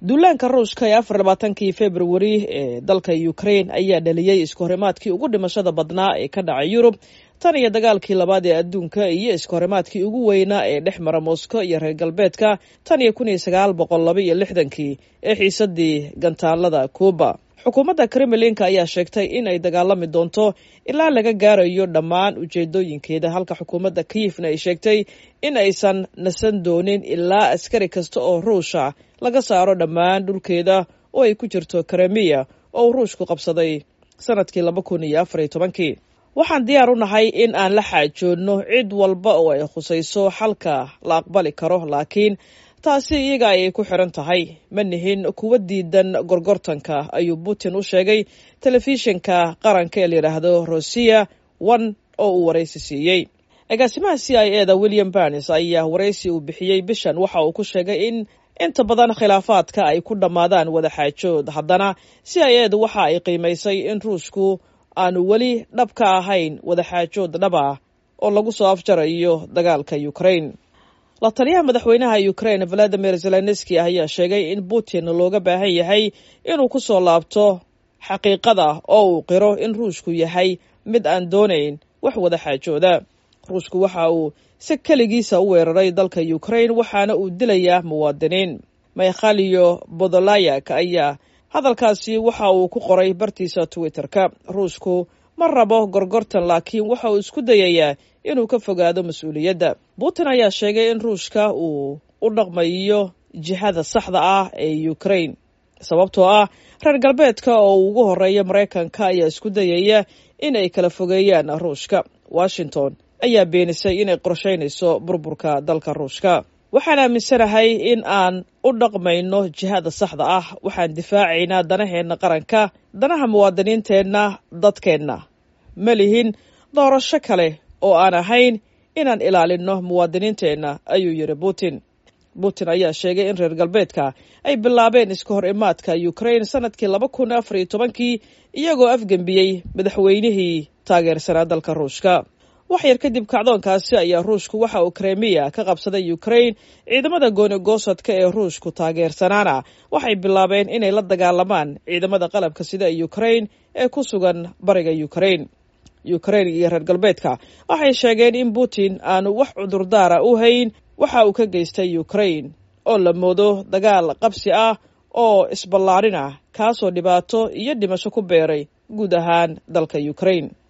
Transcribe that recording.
duulaanka ruushka ee afar labaatankii februari ee dalka ukraine ayaa dhaliyey iskahorimaadkii ugu dhimashada badnaa ee ka dhacay yurub tan iyo dagaalkii labaad ee adduunka iyo iskahorimaadkii ugu weynaa ee dhex mara moscow iyo reer galbeedka tan iyo kun iyo sagaal boqol laba iyo lixdankii ee xiisadii gantaalada cuuba xukuumadda kremlinka ayaa sheegtay in ay dagaalami doonto ilaa laga gaarayo dhammaan ujeedooyinkeeda halka xukuumadda kiyifna ay sheegtay in aysan nasan doonin ilaa askari kasta oo ruusha laga saaro dhammaan dhulkeeda oo ay ku jirto kremiya oo uu ruushku qabsaday sanadkii laba kun iyo afar iyo tobankii waxaan diyaar u nahay in aan la xaajoodno cid walba oo ay khusayso xalka la aqbali karo laakiin taasi iyaga ayay ku xiran tahay ma nihin kuwa diidan gorgortanka ayuu putin u sheegay telefishinka qaranka ee layidhaahdo rosiya one oo uu waraysi siiyey agaasimaha c i eda william barnes ayaa waraysi uu bixiyey bishan waxa uu ku sheegay in inta badan khilaafaadka ay ku dhammaadaan wada xaajood haddana c i edu waxa ay qiimaysay in ruushku aanu weli dhab ka ahayn wada xaajood dhab ah oo lagu soo afjarayo dagaalka ukraine la taliyaha madaxweynaha ukraine valadimir zelenski ayaa sheegay in putin looga baahan yahay inuu ku soo laabto xaqiiqada oo uu qiro in ruushku yahay mid aan doonayn wax wada xaajooda ruushku waxa uu si keligiisa u weeraray dalka ukraine waxaana uu dilayaa muwaadiniin mikhaliyo bodolayak ayaa hadalkaasi waxa uu ku qoray bartiisa twitter-ka ruushku ma rabo gorgortan laakiin waxa uu isku dayayaa inuu ka fogaado mas-uuliyadda putin ayaa sheegay in ruushka uu u dhaqmayo jihada saxda ah ee ukraine sababtoo ah reer galbeedka oo uu ugu horeeya maraykanka ayaa isku dayaya inay kala fogeeyaan ruushka washington ayaa beenisay inay qorshaynayso burburka dalka ruushka waxaan aaminsanahay in aan u dhaqmayno jihada saxda ah waxaan difaacaynaa danaheenna qaranka danaha muwaadiniinteenna dadkeenna ma lihin doorasho kale oo aan ahayn inaan ilaalinno muwaadiniinteenna ayuu yidhi putin putin ayaa sheegay in reer galbeedka ay bilaabeen iska hor imaadka ukraine sanadkii laba kun afar iyo tobankii iyagoo afgembiyey madaxweynihii taageersanaa dalka ruushka wax yar kadib kacdoonkaasi ayaa ruushku waxa uu kremiya ka qabsaday ukraine ciidamada gooni-goosadka ee ruushku taageersanaana waxay bilaabeen inay la dagaalamaan ciidamada qalabka sida ee ukraine ee ku sugan bariga ukraine ukraine iyo reer galbeedka waxay sheegeen in putin aanu wax cudurdaara u hayn waxa uu ka geystay ukraine oo la moodo dagaal qabsi ah oo isballaarin ah kaasoo dhibaato iyo dhimasho ku beeray guud ahaan dalka ukraine